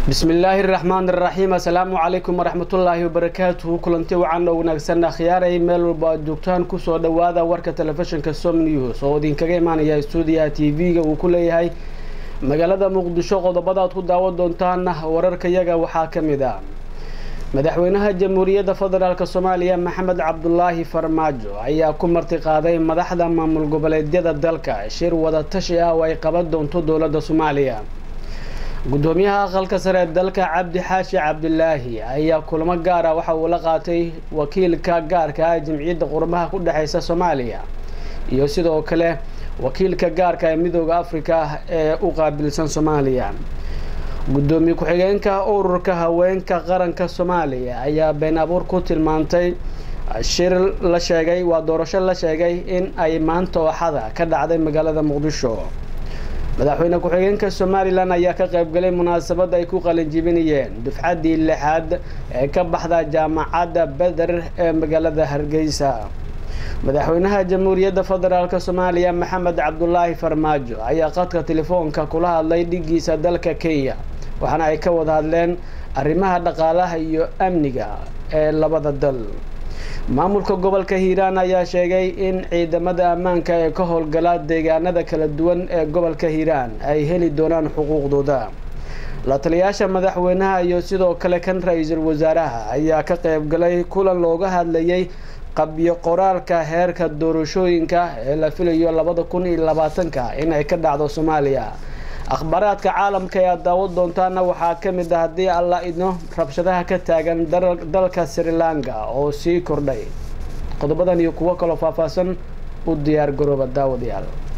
bismi illaahi raxmaan iraxiim assalaamu calaykum waraxmatullaahi wabarakaatuhu kulanti wacan oo wanaagsan akhyaaray meel walba aad joogtaan kusoo dhowaada warka telefishinka som news oo idinkaga imaanaya stuudiyaha t v-ga uu ku leeyahay magaalada muqdisho qodobada aad ku daawan doontaan wararkayaga waxaa ka mid ah madaxweynaha jamhuuriyadda federaalk soomaaliya maxamed cabdulaahi farmaajo ayaa ku marti qaaday madaxda maamul goboleedyada dalka shir wadatashi ah oo ay qaban doonto dowladda soomaaliya gudoomiyaha aqalka sare ee dalka cabdi xaashi cabdilaahi ayaa kulamo gaara waxa uu la qaatay wakiilka gaarka ah jamciyadda qurmaha ku dhexeysa soomaaliya iyo sidoo kale wakiilka gaarka ee midooda afrika ee u qaabilsan soomaaliya gudoomiye ku-xigeenka ururka haweenka qaranka soomaaliya ayaa been abuur ku tilmaantay shir la sheegay waa doorasho la sheegay in ay maanta ooxada ka dhacday magaalada muqdisho madaxweyne ku-xigeenka somalilan ayaa ka qaybgalay munaasabad ay ku qalinjibinayeen dufcaddii lixaad ee ka baxda jaamacadda beder ee magaalada hargeysa madaxweynaha jamhuuriyadda federaalk soomaaliya maxamed cabdulaahi farmaajo ayaa qadka telefoonka kula hadlay dhigiisa dalka kenya waxaana ay ka wada hadleen arrimaha dhaqaalaha iyo amniga ee labada dal maamulka gobolka hiiraan ayaa sheegay in ciidamada ammaanka ee ka howlgala deegaanada kala duwan ee gobolka hiiraan ay heli doonaan xuquuqdooda la taliyaasha madaxweynaha iyo sidoo kale kan ra-iisul wasaaraha ayaa ka qaybgalay kulan looga hadlayay qabyo qoraalka heerka doorashooyinka ee la filayo labada kun iyo labaatanka in ay ka dhacdo soomaaliya akhbaaraadka caalamka ee aad daawad doontaana waxaa ka mid ah haddii alla idno rabshadaha ka taagan dalka sri lanka oo sii kordhay qodobadan iyo kuwo kaloo faahfaahsan u diyaar garooba daawadayaal